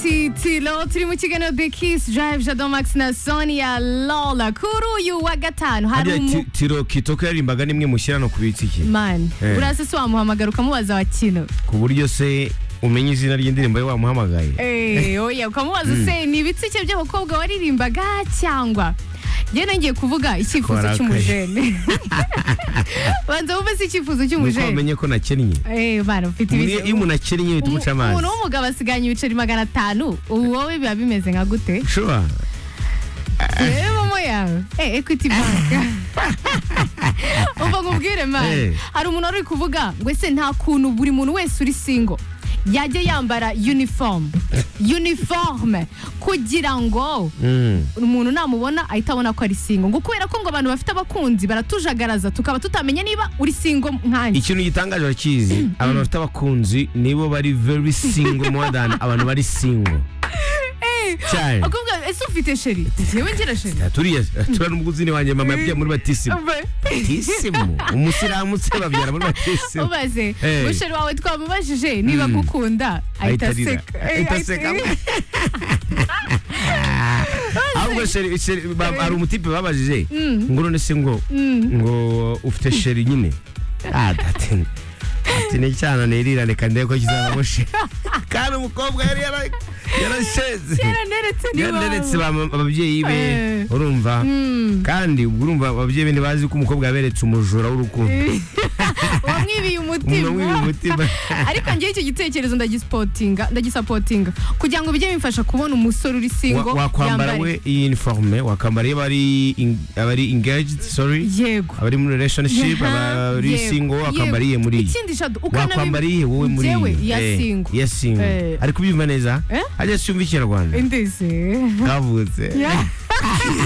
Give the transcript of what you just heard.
Tilo turi mu kiganiro Bekis Drive Jado Max na Sonia Lola kuri uyu wa gatanu hari hariya umu tiro kitoko yarimbaga nimwe mushyirano kubitsa iki man Eh. urase se wamuhamagara ukamubaza wa kino ku buryo se umenya izina ry'indirimbo ye wamuhamagaye Eh, oya ukamubaza se ni ibitsi cye by'abakobwa waririmbaga cyangwa njye nongeye kuvuga icyifuzo Warakaye. cy'umujene banza wumve se icyifuzo nuko cy'umujene wamenye ko nakennye Eh, bana ufite Umuntu iyo- iyo umuntu akennye bihita umuca amazi umuntu w'umugabo asiganya ibiceri magana atanu ubu wowe biba bimeze nka gute shuwa yewe momo yawe Eh, equity bank umva nkubwire mani Eh. hari umuntu wari uri kuvuga ngo ese nta kuntu buri muntu wese uri singo yajya yambara uniform uniforme kugira ngo Mm. umuntu namubona ahita abona ko ari singo ngo kubera ko ngo abantu bafite abakunzi baratujagaraza tukaba tutamenya niba uri singo nkanjye ikintu gitangaje urakizi abantu bafite abakunzi nibo bari very single more than abantu bari single Eh, cyane akavuga ese ufite sheri njyewe ngira sheri turiya turiya n'umuguzi ni wanjye mama yabyaye muri batisimu batisimu umusilamu se babyara muri batisimu ubaze Eh. musheri wawe twamubajije niba Mm. agukunda ahita Ahita arira. aseka Eh, Ahita ahita- aseka. ahubwo sheri sheri ba- hari umutipe babajije ngo none se ngo ngo ufite sheri nyine Ah, ati ati ni icyana nirirane kandi ko kizabamo sheri kandi umukobwa yari yara- yarasheze yaraneretse ni yararetse ababyeyi be Eh. urumva Mm. kandi ubwo urumva ababyeyi be ntibazi ko umukobwa yaberetse umujura w'urukundo wamwibiye umuntu w'ibi umutima mutima ariko njyewe icyo gitekerezo ndagisipotinga ndagisapotinga kugira ngo bijye bimfasha kubona umusore uri singo Wa- wakwambara yambare. we iyi uniforme wakambara iyo abari in- abari engaged sorry yego abari muri relationship Aha, abari yego, single wakambara iyihe muri iyi ikindi jado wakwambara iyihe wowe muri Njyewe iyi? iya Eh, single. iya single Eh. ari kubyumva neza Eh? ajya yumva ikinyarwanda indeze kavutse Yeah.